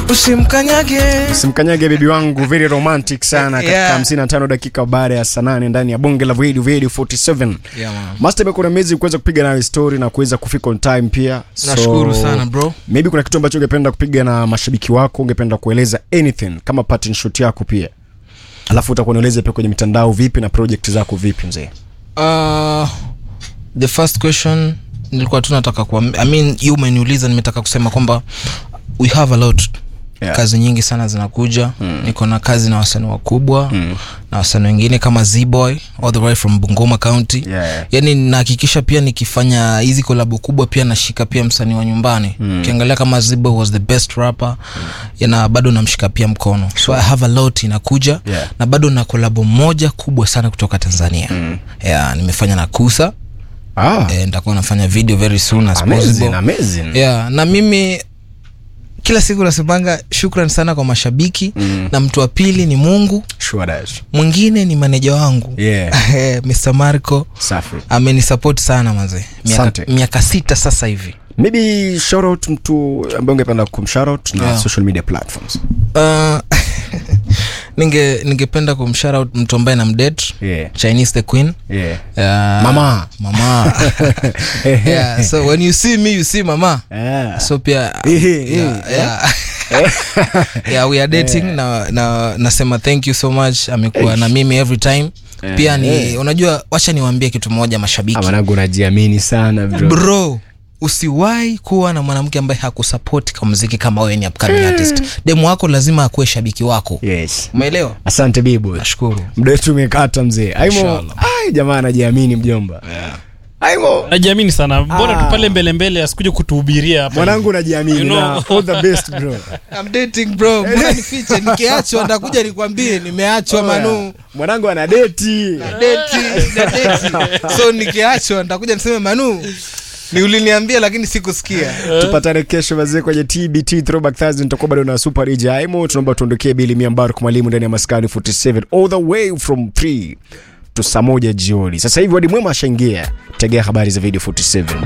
usimkanyage simkanyage bibi wangu very romantic sana katika Yeah. 55 dakika baada ya saa nane ndani ya bonge la radio radio 47 yeah, man. master imekuwa na mezi kuweza kupiga nayo story na kuweza kufika on time pia nashukuru sana bro maybe kuna kitu ambacho ungependa kupiga na mashabiki wako ungependa kueleza anything kama pattern shot yako pia alafu utakuwa nieleze pia kwenye mitandao vipi na project zako vipi mzee uh, the first question nilikuwa tu nataka kuwa I mean, you umeniuliza nimetaka kusema kwamba we have a lot Yeah. kazi nyingi sana zinakuja mm. niko na kazi na wasanii wakubwa mm. na wasanii wengine kama zboy all the way from bungoma county Yeah. yani nahakikisha pia nikifanya hizi kolabo kubwa pia nashika pia msanii wa nyumbani ukiangalia kama zboy was the best rapper mm. na bado namshika pia mkono so i have a lot inakuja Yeah. na bado na kolabo moja kubwa sana kutoka tanzania mm. yeah, nimefanya na kusa ah, eh, nitakuwa nafanya video very soon as amazing, possible amazing. yeah, na mimi kila siku nasemanga shukran sana kwa mashabiki mm. na mtu wa pili ni mungu Sure that. mwingine ni maneja wangu Yeah. Eh, mr marco Safi. amenisupport sana mazee Asante. miaka, miaka sita sasa hivi maybe shout out mtu ambaye ungependa kumshout na Yeah. social media platforms uh, ninge ningependa kumshout mtu ambaye na mdate yeah. chinese the queen Yeah. uh, Mama. mama yeah, so when you see me you see mama Yeah. so pia Ehe, yeah, eh, yeah. yeah, we are dating na, na nasema thank you so much amekuwa na mimi every time pia ni eh. unajua wacha niwaambie kitu moja mashabiki Ah, mwanangu unajiamini sana bro. bro usiwahi kuwa na mwanamke ambaye hakusapoti kwa muziki kama wewe ni upcoming artist demu wako lazima akuwe shabiki wako yes umeelewa asante bibo nashukuru muda wetu umekata mzee aimo Inshallah. ai jamaa anajiamini mjomba aimo najiamini sana mbona Ah. tu pale mbele mbele asikuje kutuhubiria hapa mwanangu unajiamini You know. na all the best bro I'm dating bro mbona nifiche nikiachwa ndakuja nikwambie nimeachwa manu mwanangu ana deti Date, na date. so nikiachwa nitakuja niseme manu ni uliniambia lakini sikusikia tupatane kesho wazee kwenye tbt throwback thursday nitakuwa bado na super dj aimo tunaomba tuondokee bili miambaru mwalimu ndani ya maskani 47 all the way from 3 to saa moja jioni sasa hivi wadi mwema ashaingia tegea habari za video 47